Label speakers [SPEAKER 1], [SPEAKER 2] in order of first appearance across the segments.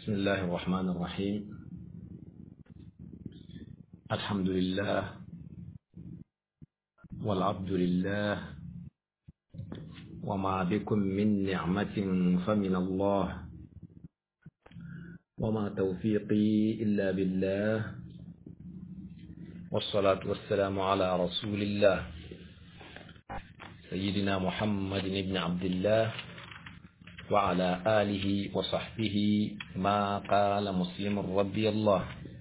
[SPEAKER 1] بسم الله الرحمن الرحيم الحمد لله والعبد لله وما بكم من نعمة فمن الله وما توفيقي إلا بالله والصلاة والسلام على رسول الله سيدنا محمد بن عبد الله وعلى آله وصحبه ما قال مسلم رضي الله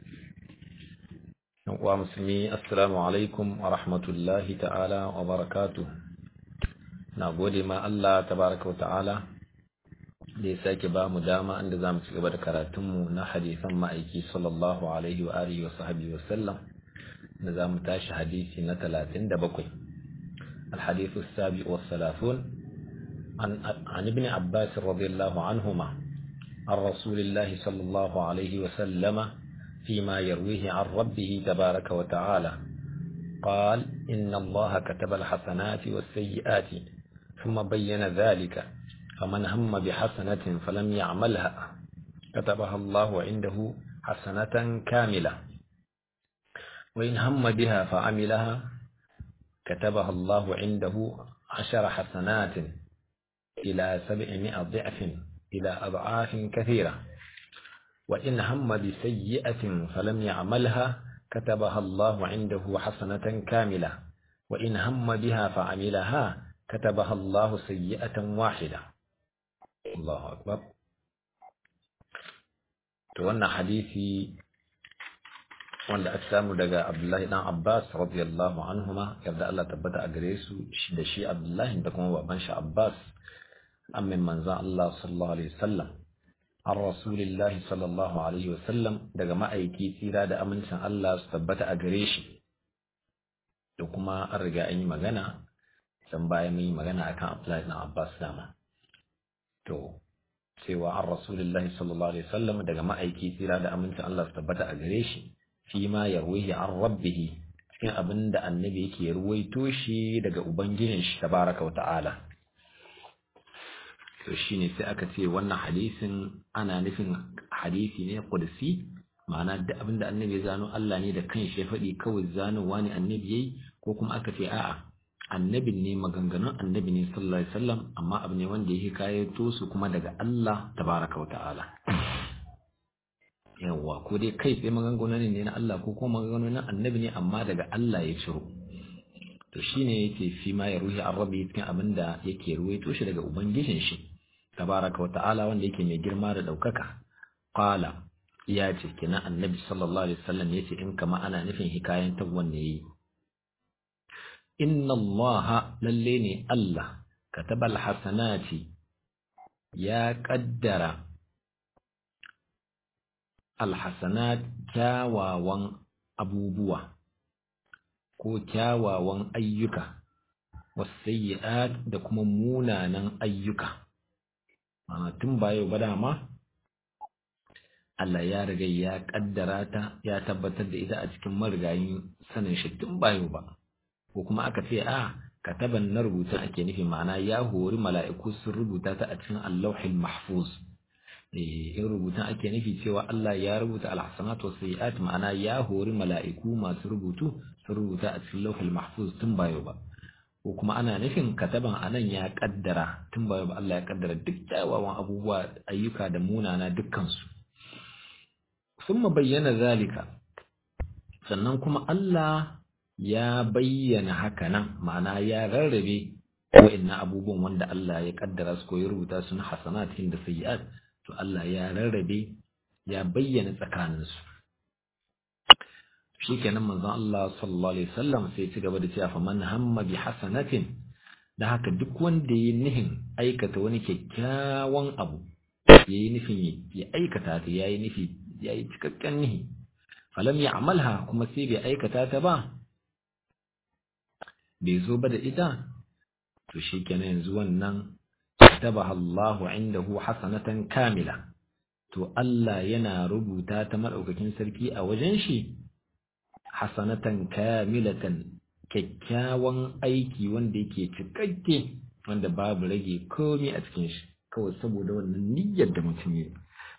[SPEAKER 1] ومسلمي السلام عليكم ورحمة الله تعالى وبركاته نقول ما الله تبارك وتعالى da ya sake ba mu dama inda za mu ci gaba da karatunmu na hadisan ma'aiki sallallahu alaihi wa alihi wa sahbihi wa sallam da za mu tashi hadisi na talatin da bakwai الحديث السابع والثلاثون عن, عن ابن عباس رضي الله عنهما عن رسول الله صلى الله عليه وسلم فيما يرويه عن ربه تبارك وتعالى قال إن الله كتب الحسنات والسيئات ثم بين ذلك فمن هم بحسنة فلم يعملها كتبها الله عنده حسنة كاملة وإن هم بها فعملها كتبها الله عنده عشر حسنات إلى سبعمائة ضعف إلى أضعاف كثيرة وإن هم بسيئة فلم يعملها كتبها الله عنده حسنة كاملة وإن هم بها فعملها كتبها الله سيئة واحدة الله أكبر تولى حديثي wanda aka samu daga Abdullahi dan Abbas radiyallahu anhuma yarda Allah tabbata a gare su da shi Abdullahi da kuma baban shi Abbas amin manzon Allah sallallahu alaihi wasallam an rasulillahi sallallahu alaihi wasallam daga ma'aiki tsira da amincin Allah su tabbata a gare shi da kuma an riga an yi magana san baya mun yi magana akan Abdullahi dan Abbas dama to cewa an rasulillahi sallallahu alaihi wasallam daga ma'aiki tsira da amincin Allah su tabbata a gare shi fi ma yarwihi an rabbihi cikin abin da annabi yake ruwaito shi daga ubangijin shi tabaraka wa ta'ala to shine sai aka ce wannan hadisin ana nufin hadisi ne qudsi ma'ana da abin da annabi zano Allah ne da kanshi ya faɗi kawai zanowa ne annabi yayi ko kuma aka ce a'a annabin ne maganganun annabi ne sallallahu alaihi wasallam amma abu ne wanda yake kayato su kuma daga Allah tabaraka wa ta'ala yawwa ko dai kai sai maganganun ne na Allah ko kuma maganganun annabi ne amma daga Allah ya ciro to shine yake fi ma ya ruhi arabi cikin abin da yake ruwaito shi daga ubangijin shi tabaraka wa ta'ala wanda yake mai girma da daukaka qala ya ce kina annabi sallallahu alaihi wasallam yace in kama ana nufin hikayen tabwan ne yi inna allaha lalle ne Allah kataba alhasanati ya kaddara alhassanat kyawawan abubuwa ko kyawawan ayyuka wasayyi'at da kuma munanan ayyuka tun ba yau ba dama Allah ya riga ya kaddara ta ya tabbatar da ita a cikin marigayin sanin shi tun ba yau ba ko kuma aka ce a kataban na rubuta ake nufi ma'ana ya hori mala'iku sun rubuta ta a cikin allahul mahfuz in rubutun ake nufi cewa Allah ya rubuta alhassanat wa sayyi'at ma'ana ya hori mala'iku masu rubutu sun rubuta a cikin lauhul mahfuz tun bayo ba ko kuma ana nufin kataban anan ya kaddara tun bayo ba Allah ya kaddara duk kyawawan abubuwa ayyuka da munana dukkan su summa bayyana zalika sannan kuma Allah ya bayyana haka nan ma'ana ya rarrabe wa'annan abubuwan wanda Allah ya kaddara su ko ya rubuta su na hasanatin da sayyi'at to Allah ya rarrabe ya bayyana tsakaninsu shi kenan manzon Allah sallallahu alaihi wasallam sai ci gaba da cewa fa man hamma bi hasanatin da haka duk wanda yayi nihin aikata wani kyakkyawan abu yayi nufin ya aikata ta yayi nufi yayi cikakken nihi falam ya'malha kuma sai bai aikata ta ba bai zo ba da ita to shi kenan yanzu wannan katabaha Allahu indahu hasanatan kamila to Allah yana rubuta ta madaukakin sarki a wajen shi hasanatan kamilatan kyakkyawan aiki wanda yake cikakke wanda babu rage komai a cikin shi kawai saboda wannan niyyar da mutum yi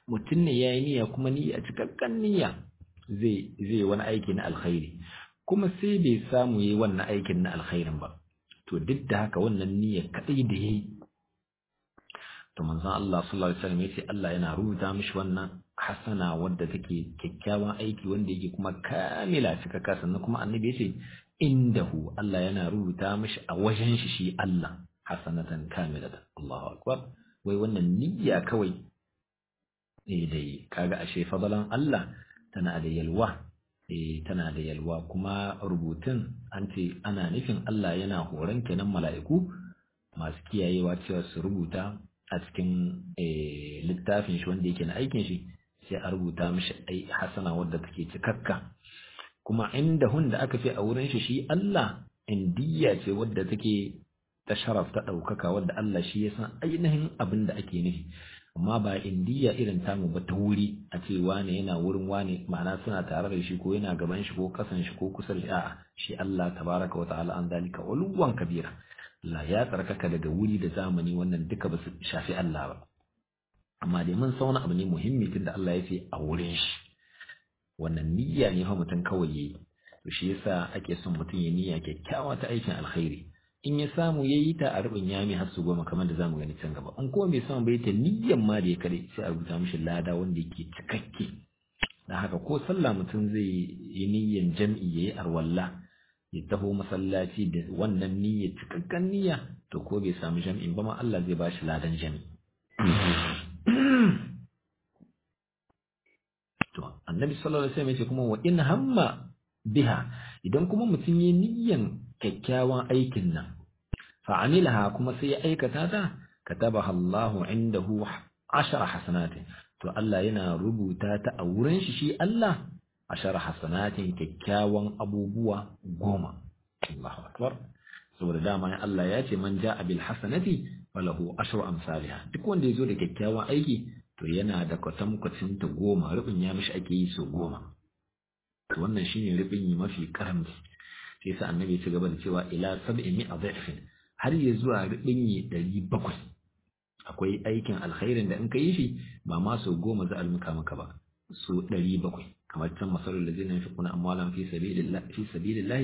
[SPEAKER 1] mutum ne yayi niyya kuma niyya cikakken niyya zai zai wani aiki na alkhairi kuma sai bai samu yayi wannan aikin na alkhairin ba to duk da haka wannan niyya kadai da yayi to manzon Allah sallallahu alaihi wasallam yace Allah yana rubuta mishi wannan hasana wadda take kyakkyawan aiki wanda yake kuma kamila cikakka sannan kuma annabi yace indahu Allah yana rubuta mishi a wajen shi shi Allah hasanatan kamilatan Allahu akbar wai wannan niyya kawai eh dai kaga ashe fadalan Allah tana da yalwa eh tana da yalwa kuma rubutun an ce ana nufin Allah yana horon kenan mala'iku masu kiyayewa cewa su rubuta a cikin littafin shi wanda yake na aikin shi sai a rubuta mishi ai hasana wadda take cikakka kuma inda hun da aka fi a wurin shi shi Allah indiya ce wadda take ta sharaf ta ɗaukaka wadda Allah shi ya san ainihin abin da ake nufi amma ba indiya irin tamu ba ta wuri a ce wane yana wurin wane ma'ana suna tare da shi ko yana gaban shi ko kasan shi ko kusa da shi a'a shi Allah tabaraka wa ta'ala an zalika uluwan kabira Allah ya tsarkaka daga wuri da zamani wannan duka ba su shafi Allah ba amma dai mun sauna abu ne muhimmi tunda Allah ya ce a wurin shi wannan niyya ne fa mutum kawai yayi to shi yasa ake son mutum ya niyya kyakkyawa ta aikin alkhairi in ya samu ya yi ta a rubin yami har su goma kamar da zamu gani can gaba in kuma bai samu bai ta niyyan ma da ya kare sai a rubuta mishi lada wanda yake cikakke dan haka ko sallah mutum zai yi niyyan jam'i yayi arwalla ya taho masallaci da wannan niyyar cikakken niyya to ko bai samu jam'in ba ma Allah zai bashi ladan jam'i to annabi sallallahu alaihi wasallam ya ce kuma wa in hamma biha idan kuma mutum yi niyyan kyakkyawan aikin nan fa'amilaha kuma sai ya aikata ta katabaha Allahu indahu ashara hasanatin to Allah yana rubuta ta a wurin shi shi Allah ashara hasanatin kyakkyawan abubuwa goma Allahu akbar saboda dama Allah ya ce man ja'a bil hasanati falahu ashru amsalha duk wanda yazo da kyakkyawan aiki to yana da kwatankwacin ta goma rubin ya mishi ake yi so goma to wannan shine rubin yi mafi karamci sai sa annabi ya ci gaba da cewa ila sab'i mi'a dha'fin har ya zuwa rubin yi 700 akwai aikin alkhairin da in ka yi shi ba ma so goma za a muka maka ba so 700 kamar can masalul ladina yunfiquna amwalan fi sabilillah fi sabilillah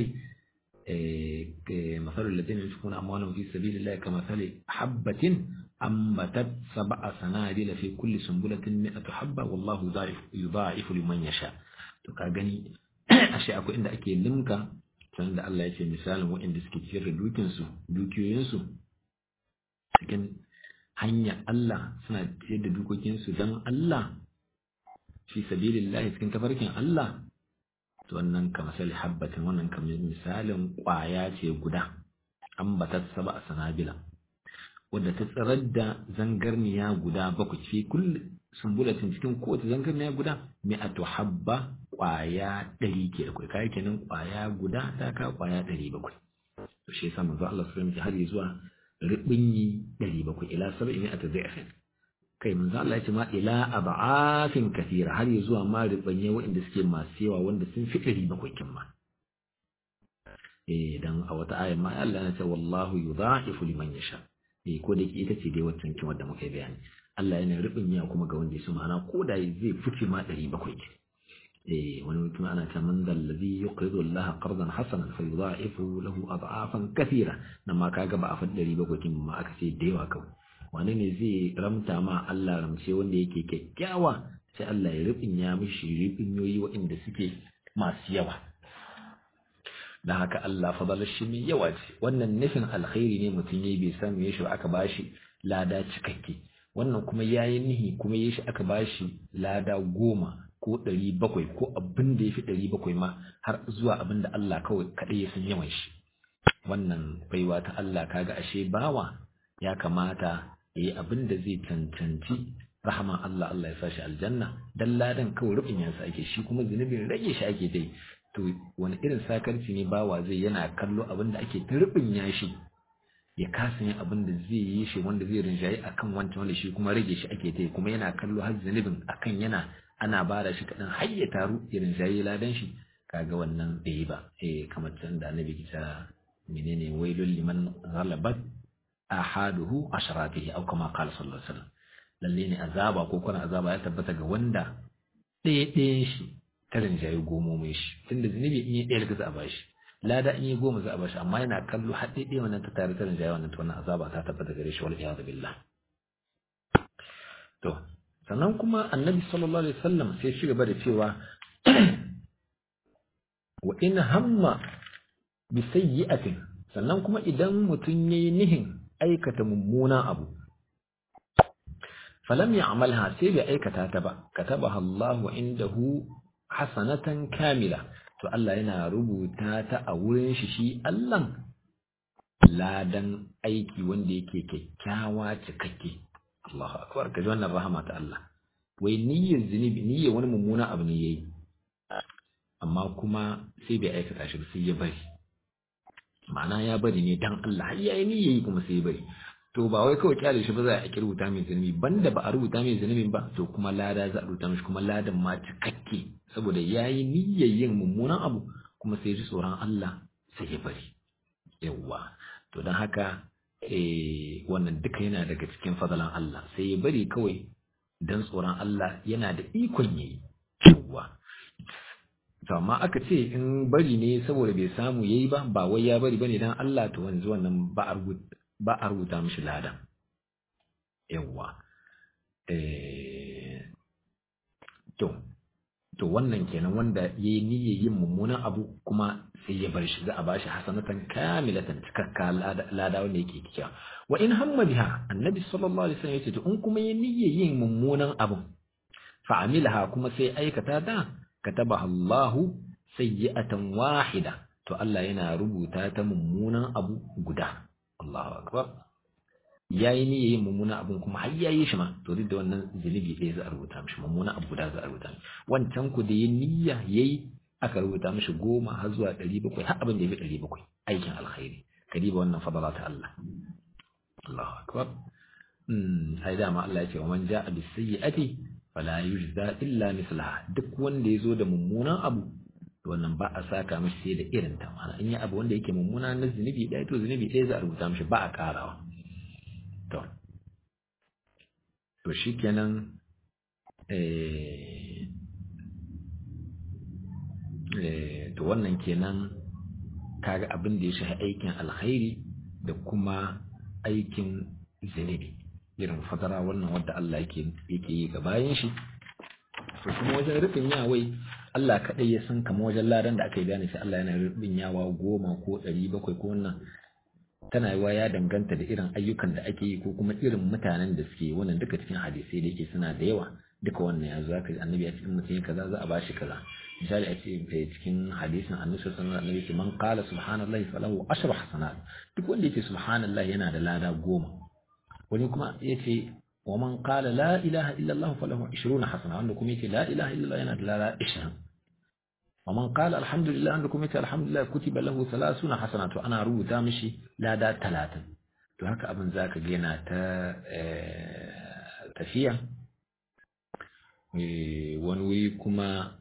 [SPEAKER 1] مثل الذين ينفقون أموالهم في سبيل الله كمثل حبة أنبتت سبع سنابل في كل سنبلة مئة حبة والله يضاعف يضاعف لمن يشاء to ka gani ashe akwai inda ake limka can da Allah ya ce misalin waɗanda suke ciyar da dukinsu dukiyoyinsu cikin hanya Allah suna ciyar da dukokinsu don Allah fi sabilillahi cikin tafarkin Allah to wannan ka misali habbatin wannan kamar misalin ƙwaya ce guda an bata saba a sanabila wadda ta tsirar da zangarniya guda bakwai fi kulli sumbulatin cikin kowace zangarniya guda mi'atu habba ƙwaya ɗari ke da kai kayi kenan ƙwaya guda ta ka ƙwaya ɗari bakwai to shi yasa manzo Allah sallallahu alaihi har zuwa ribinyi ɗari bakwai ila sab'i mi'atu dha'fin kai manzo Allah ya ce ma ila ab'afin kathira har zuwa ma ribanye waɗanda suke masu yawa wanda sun fi ɗari bakwai kin ma eh dan a wata ayar ma Allah ya ce wallahu yudha'ifu liman yasha eh ko da ita ce dai waccan kin wanda muka yi bayani Allah yana ribinya kuma ga wanda ya so ma'ana ko da zai fice ma ɗari bakwai eh wani mutum ana ta man dal ladhi yuqridu Allah qardan hasanan fa yudha'ifu lahu ad'afan kathira nan ma kaga ba a fa ɗari bakwai kin ma aka ce da yawa kawai wani ne zai ramta ma Allah ramce wanda yake kyakkyawa sai Allah ya ribinya mishi ribinyoyi waɗanda suke masu yawa dan haka Allah fadalar shi mai yawa ce wannan nufin alkhairi ne mutum yayi bai samu ya shi aka bashi lada cikakke wannan kuma yayi nihi kuma yayi shi aka bashi lada goma ko ɗari bakwai ko abin da ya fi ɗari bakwai ma har zuwa abin da Allah kawai kaɗai ya san yawan shi wannan baiwa ta Allah kaga ashe bawa ya kamata ya yi abin da zai cancanci rahama Allah Allah ya sashi aljanna dan ladan kawai rubin yansa ake shi kuma zunubin rage shi ake dai to wani irin sakarci ne bawa zai yana kallo abin da ake ta rubin yashi ya kasa yin abin da zai yi shi wanda zai rinjaye akan wancan wanda shi kuma rage shi ake ta kuma yana kallo har zunubin akan yana ana ba da shi kaɗan har ya taru ya rinjaye ladan shi kaga wannan bai yi ba eh kamar can da annabi kita menene wailul liman ghalabat ahaduhu asharatihi aw kama qala sallallahu alaihi wasallam lalle ne azaba ko kuna azaba ya tabbata ga wanda ɗaya ɗayan shi ta rinjaye gomomin shi tunda zunubi in yi ɗaya za a bashi lada in yi goma za a bashi amma yana kallo har ɗaya ɗaya wannan ta tare ta rinjaye wannan ta wannan azaba ta tabbata gare shi wal iyadu billah to sannan kuma annabi sallallahu alaihi wasallam sai shi gaba da cewa wa in hamma bi sayyi'atin sannan kuma idan mutum yayi nihin aikata mummuna abu falam ya'malha sai bai aikata ta ba katabaha Allahu indahu hasanatan kamila to Allah yana rubuta ta a wurin shi shi Allah ladan aiki wanda yake kyakkyawa cikakke Allahu akbar kaji wannan rahama ta Allah wai niyyar zunubi niyyar wani mummuna abu ne yayi amma kuma sai bai aikata shi sai ya bari ma'ana ya bari ne dan Allah har yayi niyyayi kuma sai ya bari to ba wai kawai kyale shi ba za a ki rubuta mai zunubi banda ba a rubuta mai zunubin ba to kuma lada za a rubuta mishi kuma ladan ma cikakke saboda yayi niyyar yin mummunan abu kuma sai ji tsoron Allah sai ya bari yawwa to don haka eh wannan duka yana daga cikin fadalan Allah sai ya bari kawai dan tsoron Allah yana da ikon yayi yawwa to amma aka ce in bari ne saboda bai samu yayi ba ba wai ya bari bane dan Allah to wanzu wannan ba a rubuta ba a rubuta mishi ladan yawwa eh to to wannan kenan wanda yayi niyyar yin mummunan abu kuma sai ya bar shi za a bashi hasanatan kamilatan cikakka lada wanda yake kikkiya wa in hamma biha annabi sallallahu alaihi wasallam yace to in kuma yayi niyyar yin mummunan abu fa amilaha kuma sai aikata da katabaha Allahu sayyi'atan wahida to Allah yana rubuta ta mummunan abu guda Allahu akbar yayi ne yayin mummunan abun kuma har yayi shi ma to duk da wannan zunubi ɗaya za a rubuta mishi mummunan abu guda za a rubuta mishi wancan ku da yayi niyya yayi aka rubuta mishi goma har zuwa ɗari bakwai har abin da ya fi ɗari bakwai aikin alkhairi kadiba wannan fadala ta Allah Allahu akbar ai dama Allah ya ce wa man ja'a bis sayyi'ati fala yujza illa mislaha duk wanda ya zo da mummunan abu wannan ba a saka mishi sai da irin ta mana in yi abu wanda yake mummuna na zunubi ɗaya to zunubi ɗaya za a rubuta mishi ba a ƙarawa to to shikenan eh eh to wannan kenan kaga abin da ya shafi aikin alkhairi da kuma aikin zunubi irin fadara wannan wadda Allah yake yake yi ga bayan shi to kuma wajen rufin yawai Allah kaɗai ya san kamar wajen ladan da aka yi gane sai Allah yana rubin yawa goma ko ɗari bakwai ko wannan tana yiwa ya danganta da irin ayyukan da ake yi ko kuma irin mutanen da suke wannan duka cikin hadisai da yake suna da yawa duka wannan ya zo aka annabi ya ce in mutum ya kaza za a bashi kaza misali a ce cikin hadisin annabi sallallahu alaihi wasallam man qala subhanallahi falahu ashru hasanat duk wanda yake subhanallahi yana da lada goma wani kuma yace wa man qala la ilaha illa allah falahu 20 hasana wanda kuma yace la ilaha illa allah yana da lada 20 wa man qala alhamdulillah wanda kuma yace alhamdulillah kutiba lahu 30 hasana to ana rubuta mishi lada 30 to haka abin zaka ga yana ta tafiya wani wuri kuma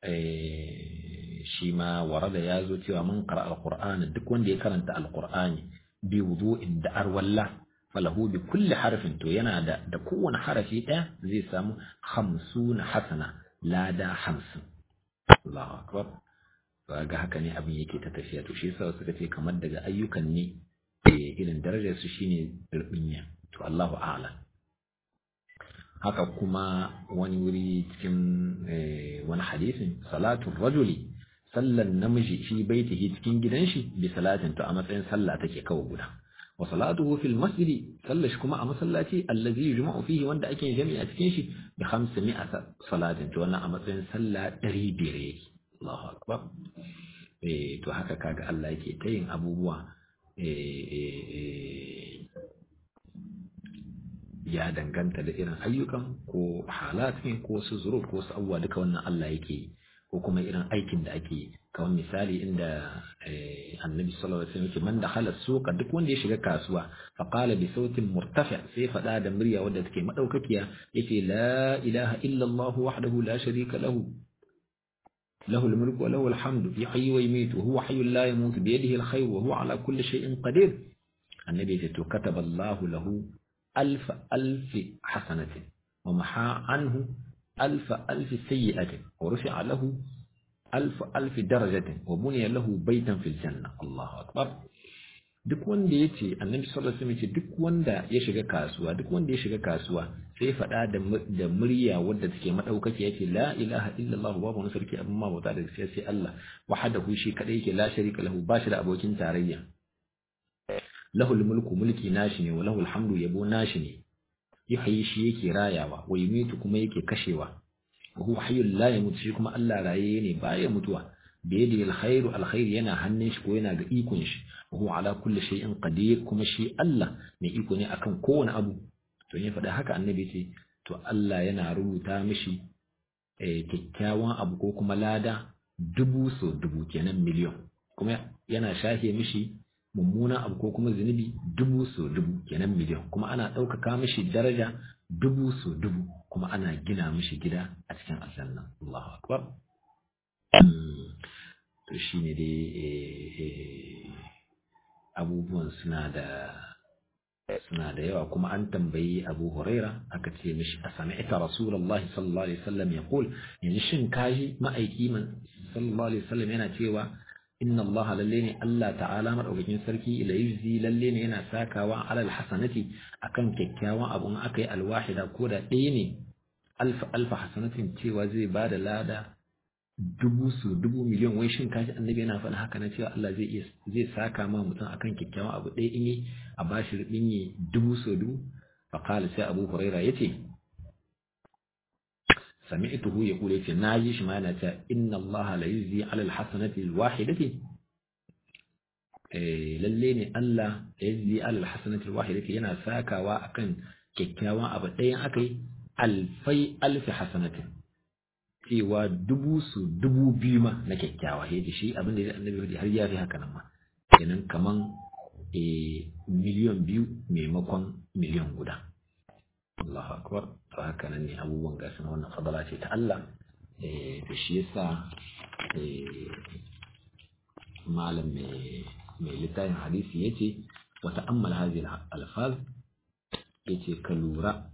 [SPEAKER 1] shi ma warada ya zo cewa man qara alqur'ani duk wanda ya karanta alqur'ani bi wudu'in da arwalla falahu bi kulli harfin to yana da da kowane harafi ɗaya zai samu hamsuna hasana lada hamsin Allahu akbar to ga haka ne abin yake ta tafiya to shi yasa suka ce kamar daga ayyukan ne irin darajar su shine rubinya to Allahu a'lam haka kuma wani wuri cikin wani hadisin salatu rajuli sallan namiji fi baitihi cikin gidan shi bi salatin to a matsayin sallah take kawai guda wa salatuhu fil masjid sallashi kuma a masallaci allazi yujma'u fihi wanda ake jami'a cikin shi bi 500 salatin to wannan a matsayin sallah 500 yake Allahu akbar eh to haka kaga Allah yake ta yin abubuwa eh ya danganta da irin ayyukan ko halatin ko su zuruf ko su abubuwa duka wannan Allah yake ko kuma irin aikin da ake yi kamar misali inda annabi sallallahu alaihi wasallam yake man dakhala suqa duk wanda ya shiga kasuwa fa qala bi sautin murtafi sai fada da murya wadda take madaukakiya yace la ilaha illa Allah wahdahu la sharika lahu له الملك وله الحمد يحيي ويميت وهو حي لا يموت بيده الخير وهو على كل شيء قدير النبي كتب الله له ألف ألف حسنة ومحى عنه ألف ألف سيئة ورفع له ألف ألف درجة وبني له بيتا في الجنة الله أكبر duk wanda ya ce annabi sallallahu alaihi wasallam ce duk wanda ya shiga kasuwa duk wanda ya shiga kasuwa sai faɗa da da murya wadda take madaukaki yace la ilaha illallah babu wani sarki abin ma bauta da gaskiya sai Allah wahdahu shi kadai yake la sharika lahu ba shi da abokin tarayya lahul mulku mulki nashi ne wa lahul hamdu yabo nashi ne yuhyi shi yake rayawa wa yumitu kuma yake kashewa wa huwa hayyul la yamut shi kuma Allah raye ne baya mutuwa da yadi alkhairu alkhair yana hannun shi ko yana ga ikon shi wa huwa ala kulli shay'in qadir kuma shi Allah mai iko ne akan kowane abu to ya faɗa haka annabi ce to Allah yana rubuta mishi kyakkyawan abu ko kuma lada dubu so dubu kenan miliyon kuma yana shahe mishi mummunan abu ko kuma zunubi dubu so dubu kenan miliyon kuma ana ɗaukaka mishi daraja dubu so dubu kuma ana gina mishi gida a cikin aljanna Allahu akbar to shine dai abubuwan suna da suna da yawa kuma an tambayi Abu Huraira aka ce mishi a sami'ta Rasulullahi sallallahu alaihi wasallam ya kul yanzu shin kaji ma'aiki man sallallahu alaihi wasallam yana cewa inna Allah lalle ne Allah ta'ala madaukakin sarki la yujzi lalle ne yana sakawa alal hasanati akan kyakkyawan abu in aka yi alwahida ko da ɗaya ne alfa alfa hasanatin cewa zai bada lada dubu su dubu miliyan wai shin kaji annabi yana faɗa haka na cewa Allah zai iya zai saka ma mutum akan kyakkyawan abu ɗaya in yi a bashi rubin yi dubu su dubu fa qala sai Abu Huraira yace sami'tuhu yaqulu yace naji shi ma yana cewa inna Allah la yuzzi 'ala al-hasanati al-wahidati eh lalle ne Allah la yuzzi 'ala al-hasanati al-wahidati yana sakawa akan kyakkyawan abu ɗayan akai alfai alfi hasanatin cewa dubu su dubu biyu ma na kyakkyawa ya shi abin da ya annabi har ya fi haka nan ma kenan kaman miliyan biyu maimakon miliyan guda Allahu akbar to haka nan ne abubuwan gasu na wannan fadala ce ta Allah to shi yasa malam mai littafin hadisi yace wa ta'ammal hadhihi al-alfaz yace ka lura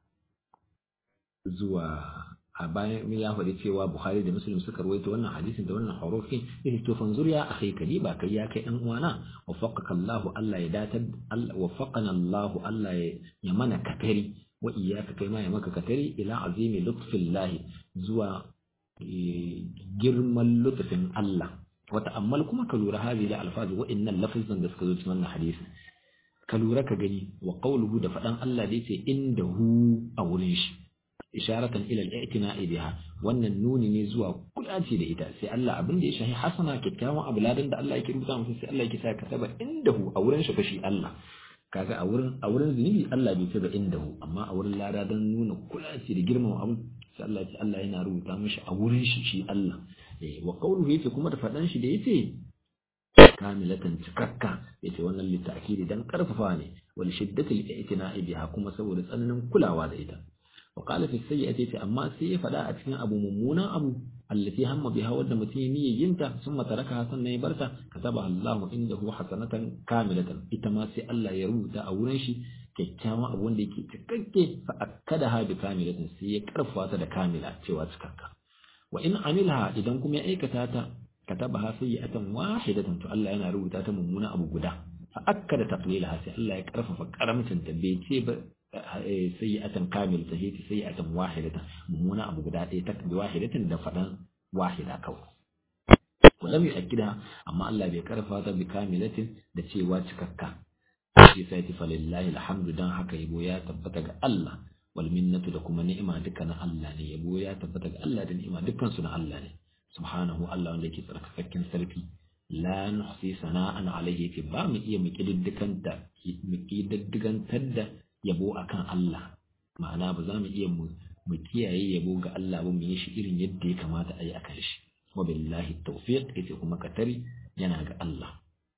[SPEAKER 1] zuwa a bayan ya faɗi cewa Bukhari da Muslim suka rawaito wannan hadisin da wannan harufin yace to fanzur ya akhi kadi ba kai ya kai dan uwana waffaqaka Allah Allah ya datar Allah waffaqana Allah Allah ya mana katari wa iyyaka kai ma ya maka katari ila azimi lutfillahi zuwa girman lutfin Allah wa ta'ammal kuma ka lura hadhihi al-alfaz wa innal lafzan da suka zo cikin wannan hadisi ka lura ka gani wa qawluhu da faɗan Allah da yace indahu a wurin shi isharatan ila al-i'tina'i biha wannan nuni ne zuwa kulaci da ita sai Allah abin da ya shahi hasana kyakkyawan abu ladan da Allah yake rubuta masa sai Allah yake sa ka saba indahu a wurin shi fashi Allah kaga a wurin a wurin zunubi Allah bai saba indahu amma a wurin lada dan nuna kulaci da girmama abu sai Allah ya Allah yana rubuta mishi a wurin shi shi Allah eh wa qawluhu yace kuma da fadan shi da yace kamilatan cikakka yace wannan litta'kidi dan karfafa ne wal shiddatil i'tina'i biha kuma saboda tsananin kulawa da ita وقال في السيئة أما سيئة فلا أتكن أبو ممونا أبو التي هم بها ود متيني ينتا ثم تركها سنة برتا كتبها الله عنده حسنة كاملة إتما سي الله يروتا أو نشي kyakkyawan abu wanda yake cikakke fa akkadaha bi kamilatin sai ya karfafa ta da kamila cewa cikakka wa in amilha idan kuma ya aikata ta katabaha sayyi'atan wahidatan to Allah yana rubuta ta mummuna abu guda fa akkada taqlilaha sai Allah ya karfafa karamcin ta bai ce ba sayyi'atan kamil ta hiti sayyi'atan wahidatan mummuna abu guda ɗaya ta bi wahidatin da faɗan wahida kawai walam yu'akkida amma Allah bai karfa ta bi kamilatin da cewa cikakka shi sai ta falillahi alhamdu dan haka yabo ya tabbata ga Allah wal minnatu da kuma ni'ima duka na Allah ne yabo ya tabbata ga Allah da ni'ima dukkan su na Allah ne subhanahu Allah wanda yake tsarkakakken sarki la nuhsi sana'an alayhi ce ba mu iya mu kididdigan da mu kididdigantar da yabo akan Allah ma'ana ba za mu iya mu kiyaye yabo ga Allah ba mu yi shi irin yadda ya kamata a yi akan shi wa billahi tawfiq yace kuma katari yana ga Allah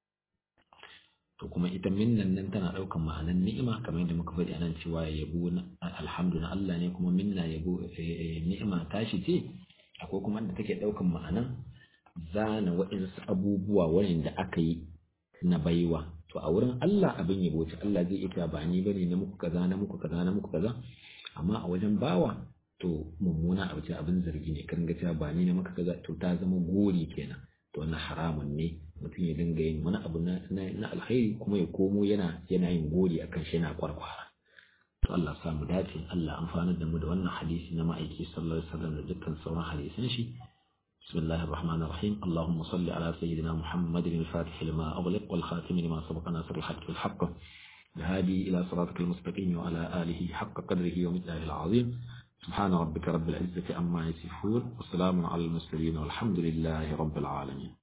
[SPEAKER 1] to kuma ita minnan nan tana daukan ma'anan ni'ima kamar yadda muka faɗi anan cewa yabo alhamdulillah Allah ne kuma minna yabo ni'ima tashi ce akwai kuma da take daukan ma'anan zana waɗansu abubuwa wanda aka yi na baiwa to a wurin Allah abin yabo ce Allah zai iya ba ni bane na muku kaza na muku kaza na muku kaza amma a wajen bawa to mummuna abu ce abin zargi ne kan ga cewa ba ni na maka kaza to ta zama gori kenan to wannan haramun ne mutum ya dinga yin wani abu na na alkhairi kuma ya komo yana yana yin gori akan shi yana kwarkwara to Allah sa mu dace Allah amfanar da mu da wannan hadisi na ma'aiki sallallahu alaihi wasallam da dukkan sauran hadisan shi بسم الله الرحمن الرحيم اللهم صل على سيدنا محمد الفاتح لما أغلق والخاتم لما سبق ناصر الحق بالحق الهادي إلى صراطك المستقيم وعلى آله حق قدره ومثله العظيم سبحان ربك رب العزة عما يصفون وسلام على المرسلين والحمد لله رب العالمين